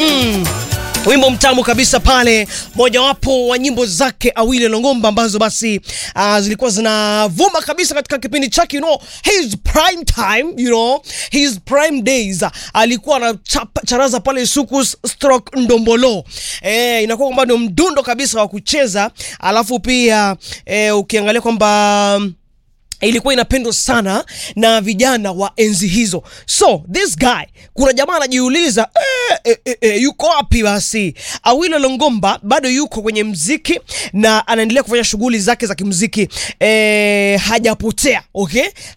Mm. Wimbo mtamu kabisa pale, mojawapo wa nyimbo zake Awile Longomba ambazo basi uh, zilikuwa zinavuma kabisa katika kipindi chake, you know, his prime time, you know, his prime days. Alikuwa anacharaza pale suku stroke ndombolo. Eh, inakuwa kwamba ndio mdundo kabisa wa kucheza, alafu pia eh, ukiangalia kwamba ilikuwa inapendwa sana na vijana wa enzi hizo. So this guy, kuna jamaa anajiuliza eh, eh, eh, eh, yuko wapi basi? Awilo Longomba bado yuko kwenye mziki na anaendelea kufanya shughuli zake za kimziki eh, hajapotea okay,